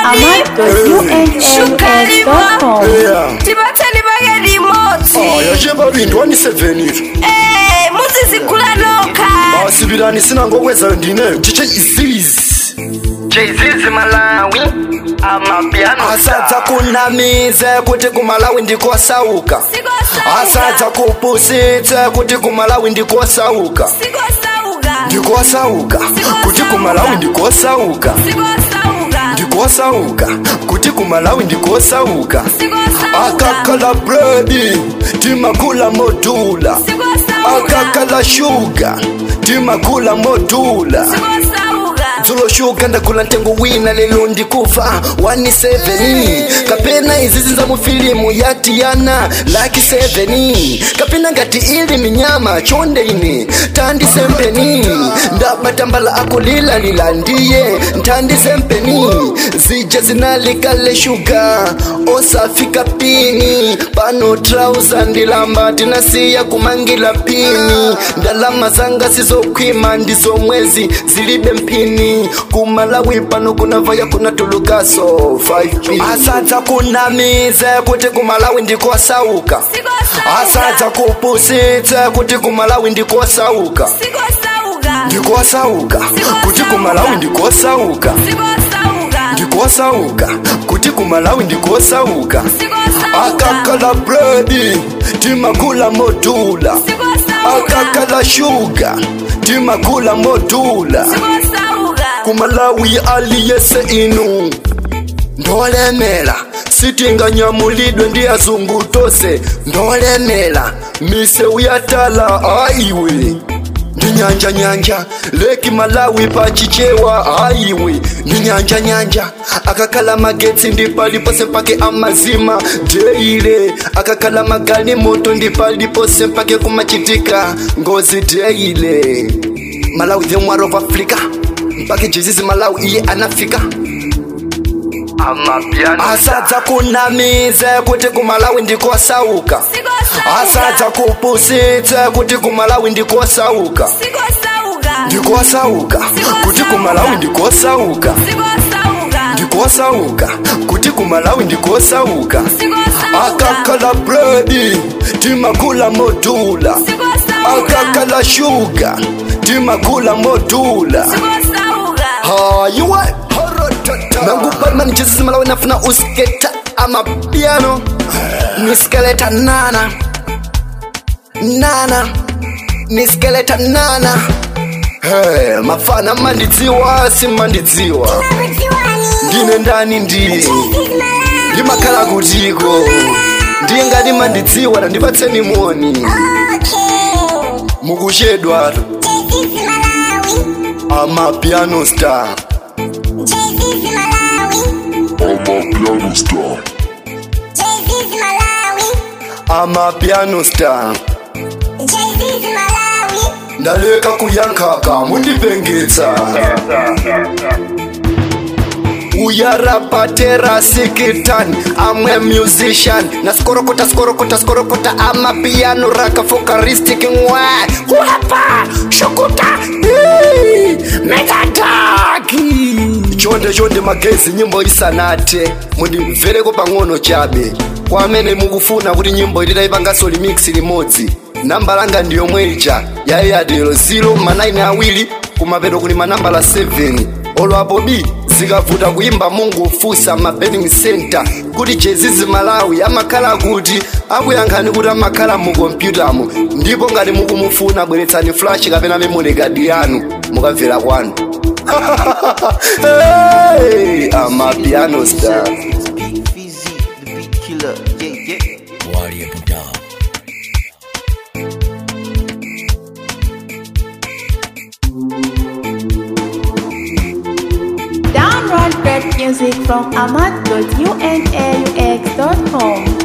ahmad.unaux.com Yeah. tibatheni bake limotsi aya chembabindi wani 7 ito Eh, muzizigula nokha basibilani sina ngokwenzayo ndine ndithe izizi jayzizi malawi amapiano asadza kunamize kuti kumalawi ndikosauka asadza kupusitse kuti kumalawi ndikosauka sikosauka ndikosauka kuti kumalawi ndikosauka ndikosauka kuti kumalawi ndikosauka akakhala bredi timakula modula akakhala shuga timakula modula dzulo shuga ndagula ntengo wina lelo ndikufa 17 kapena izizi za mufilimu ya tiyana laki 7 kapena ngati ili minyama chonde ine tandisempeni ndabatambala akulilalila ndiye ntandisempeni zija zinalikale shuga osafika pini pano trauza ndilamba tinasiya kumangila pini ndalama zanga sizokhwima ndizo mwezi zilibe mpini kumalawi pano kunavaya kunatulukaso 5p asadza kunamize kuti kumalawi ndikosauka asadza kupusitse kuti kumalawi ndikosauka ndikosauka kuti kumalawi ndikosauka ndikosauka kuti kumalawi ndikosauka akakhala bredi timakula modula akakhala shuga timakula modula kumalawi aliyese inu ndolemela sitinganyamulidwe ndi azungu tose ndolemela mise uyatala aiwe ndi nyanja nyanja leki malawi pachichewa aiwe ndi nyanja nyanja akakhala magetsi ndi palipose mpake amazima deile akakhala magali moto ndi palipose mpake kumachitika ngozi deile malawi the mwaro of africa mpake jizizi malawi iye anafika amapiano asadza kunamize kuti kumalawi ndikosauka asadza kupusitse kuti kumalawi ndikosauka ndikosauka kuti kumalawi ndikosauka ndikosauka kuti kumalawi ndikosauka akakhala bredi timakula modula akakhala shuga timakula modula hayiwe nangupalmani jesus malawi nafuna usketa amapiano niskeleta nana nana niskeleta nana hey, mafana mandidziwa simandidziwa ndine ndani ndi ndimakhala kutiko ndiye ngati mandidziwa tandipatseni moni mukuchedwa amapiano star Amapiano Star. amapiano star ndaleka kuyankhaka mundipengetsa uyarapatera sikitan amwe musician naskorokota skorokota skorokota amapiano rakafokaristic ngwa kuhapa shukuta Ii, metataki chonde chonde magezi nyimbo isanate mundimvereko pang'ono chabe kwa amene mukufuna kuti nyimbo ititaipangaso remix limodzi namba langa ndiyomwe ija yayiyatero 0 ma9 awiri kumapeto kuli manambala 7 olwapo b zikavuta kuimba mungu ufusa mabening center kuti jezizi malawi amakhala kuti akuyankhani kuti amakhala mu kompyutamo ndipo ngati mukumufuna bweretsani flash kapena memory card yanu mukamvera kwanu hey, amapiano star Big Fizzy, the beat killer. Yeah, yeah. Download great music from ahmad.unaux.com